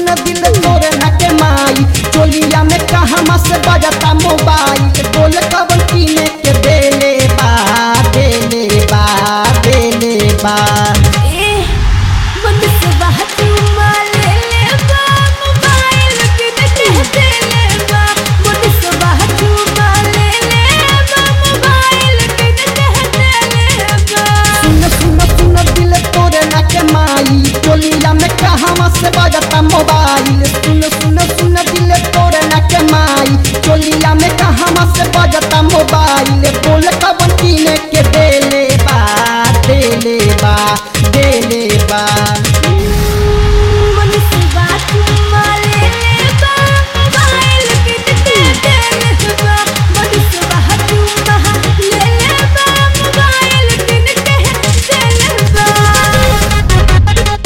दिल तोरे न के माई चोलिया में कहाँ से बजता मोबाइल बोल कवन कीने के देले बा देले बा देले बा ए मन से बात ले ले बा मोबाइल के कहते ले बा मन से बात ले ले बा मोबाइल के कहते ले बा सुन सुन सुन दिल तोरे न के माई चोलिया में कहाँ से बजता मोबाइल सुन सुन सुन दिल तोरे न के माई चोलिया में कहाँ से बजता मोबाइल बोल कवन कीने के देले बा देले बा देले बा मन से बात ले ले बा मोबाइल के कहते ले बा मन से बात ले ले बा मोबाइल के कहते ले बा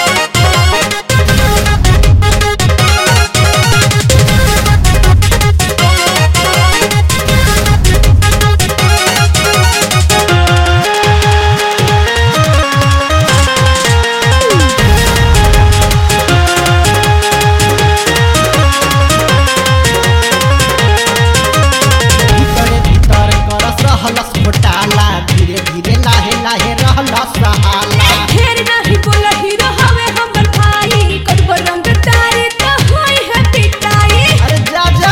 भीतरे भीतर करस रहलस घोटाला धीरे धीरे लाहे लाहे रहलस सहाला ढेर नाही बोला हीरो हवे हमर भाई कब रंग तारे तो होई है पिटाई अरे जा जा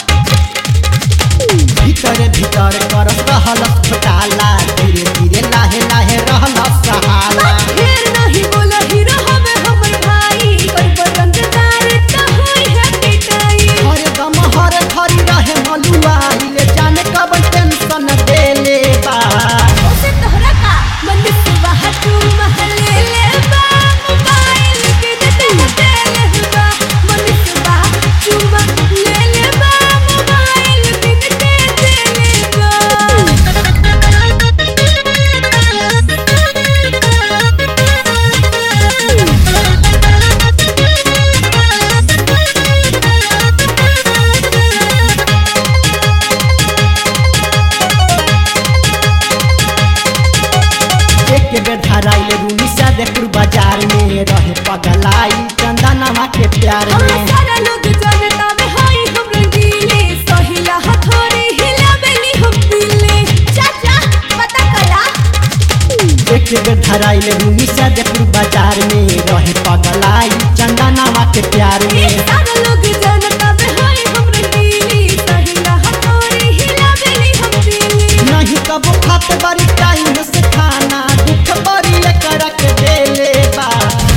भीतरे भीतर करस रहलस घोटाला धीरे धीरे लाहे लाहे रहलस सहाला ढेर नाही बोला हीरो हवे हमर भाई कब रंग तारे तो होई है पिटाई हर दम हर घड़ी रहे मलुआई ले जाने कब टेंशन देले बा उसे तोहरा का मन से बाहर तू महले ले बा मोबाइल के देते ले बा मन से बाहर तू महले ले बा मोबाइल के देते ले एक बेर धराइल रूनी सादेपुर बाजार में रहे पगलाई चंदनवा के प्यार हमरा में सारा लोग जानता बे हाय हम रंगीले सहिला हथोड़ी हिला बेली हम दिले चाचा पता कला एक बेर धराइल रूनी सादेपुर बाजार में रहे पगलाई चंदनवा के प्यार में सारा लोग जानता बे हाय हम रंगीले सहिला हथोड़ी हिला बेली हम दिले नहीं कबो खात बड़ी टाइम से खाना दुख बड़ी कर के देले बा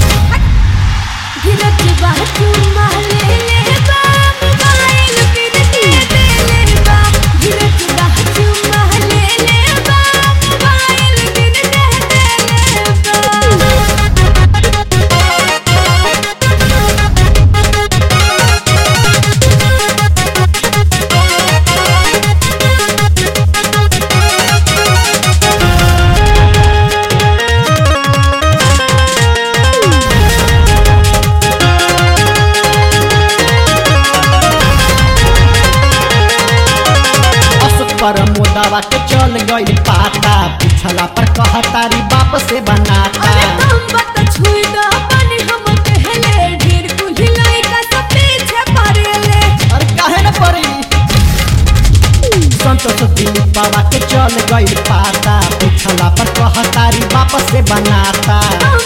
गिरत बात महले ले बा मोबाइल के देते ले बा गिरत बात महले ले बा मोबाइल के देते ले बा अशोक पर मोदावा के चल गई पाता पूछला पर कहतारी बाप से बनाता अरे तुम बत छुई दा पानी हम कहले ढेर कुली लइका सब पीछे पड़ेले अरे काहे न पड़ी संतोष दिलीप बाबा के चल गई पाता पूछला पर कहतारी बाप से बनाता